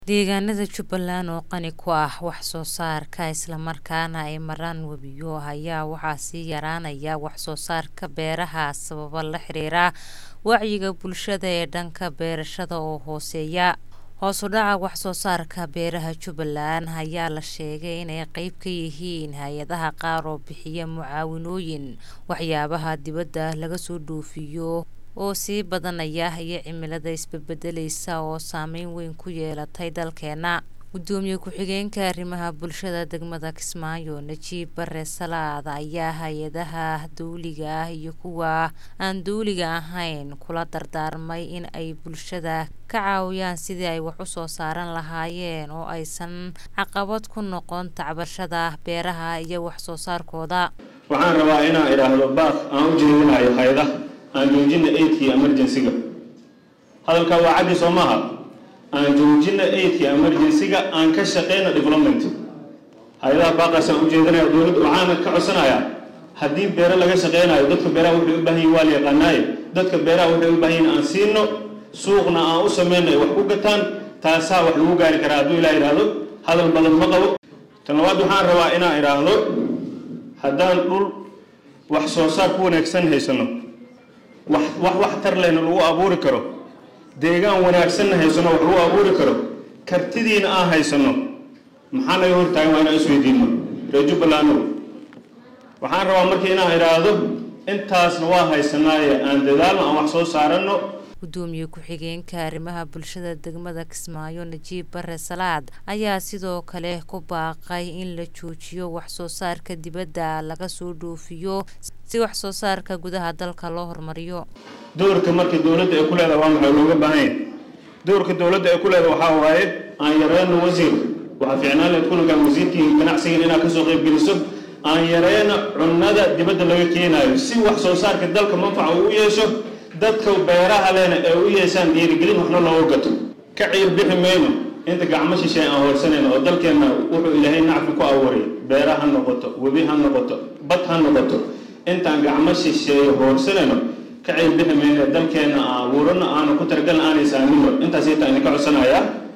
Deegaanada Jubbaland oo qani ku ah wax soo saarka isla markaana ay maraan webiyo ayaa waxaa sii yaraanaya wax soo saarka beeraha sababo la xiriira wacyiga bulshada ee dhanka beerashada oo hooseeya. Hoos u dhaca wax soo saarka beeraha Jubbaland ayaa la sheegay inay qayb ka yihiin hay'adaha qaar oo bixiya mucaawinooyin waxyaabaha dibadda laga soo dhoofiyo oo sii badanaya iyo cimilada isbedbedelaysa oo saameyn weyn ku yeelatay dalkeena. Gudoomiye ku-xigeenka arrimaha bulshada degmada Kismaayo Najiib Bare Salaad ayaa hay'adaha dowliga ah iyo kuwa aan dowliga ahayn kula dardaarmay in ay bulshada ka caawiyaan sidii ay wax u soo saaran lahaayeen oo aysan caqabad ku noqon tacbashada beeraha iyo wax soo saarkooda. waxaan rabaa inaan idhaahdo baaq aan u jeedinayo hay'adaha aan joojina aidkii emergency-ga hadalkaa waa caddi soo maaha aan joojina aidkii emergency-ga aan ka shaqeyna development hay-adaha baaqaasaan u jeedinaya dowladda waxaana ka codsanayaa haddii beero laga shaqeynayo dadka beeraha waxay u baahan yihin waa la yaqaanaaye dadka beeraha waxay u baahan yihin aan siino suuqna aan u sameyno ay wax ku gataan taasaa wax lagu gaari karaa hadduu ilaa idhaahdo hadal badan ma qabo tan labaad waxaan rabaa inaan idhaahdo haddaan dhul wax soo saar ku wanaagsan haysano wax wax wax tar lehna lagu abuuri karo deegaan wanaagsanna haysano wax lagu abuuri karo kartidiina aan haysano maxaa naga hortaagan waa inaan isweydiino reer jubbalandno waxaan rabaa markii inaan idhaahdo intaasna waa haysanaaye aan dadaalno aan wax soo saaranno gudoomiye ku-xigeenka arrimaha bulshada degmada Kismaayo Najiib Bare Salaad ayaa sidoo kale ku baaqay in la joojiyo wax soo saarka dibadda laga soo dhoofiyo si wax soo saarka gudaha dalka loo horumariyo. doorka marka dowladda ay ku leedahay waa maxay looga baahan yahay doorka dowladda ay ku leedahay waxaa waaye aan yareyno wasiir waxaa fiicnaan lahayd kulankan wasiirkii ganacsigan inaad kasoo qayb geliso aan yareyno cunnada dibadda laga keenayo si wax soo saarka dalka manfaca uu u yeesho dadka beeraha lehna ay u yeeshaan dhiirigelin waxna looga gato ka ciir bixi mayno inta gacmo shisheey aan hoorsanayno oo dalkeenna wuxuu ilaahay nacfi ku abuuray beera ha noqoto webi ha noqoto bad ha noqoto intaan gacmo shisheeyo hoorsanayno ka ciir bixi mayno dalkeenna aan abuurano aanu ku talagalna aanay saamino intaas intaan idinka codsanayaa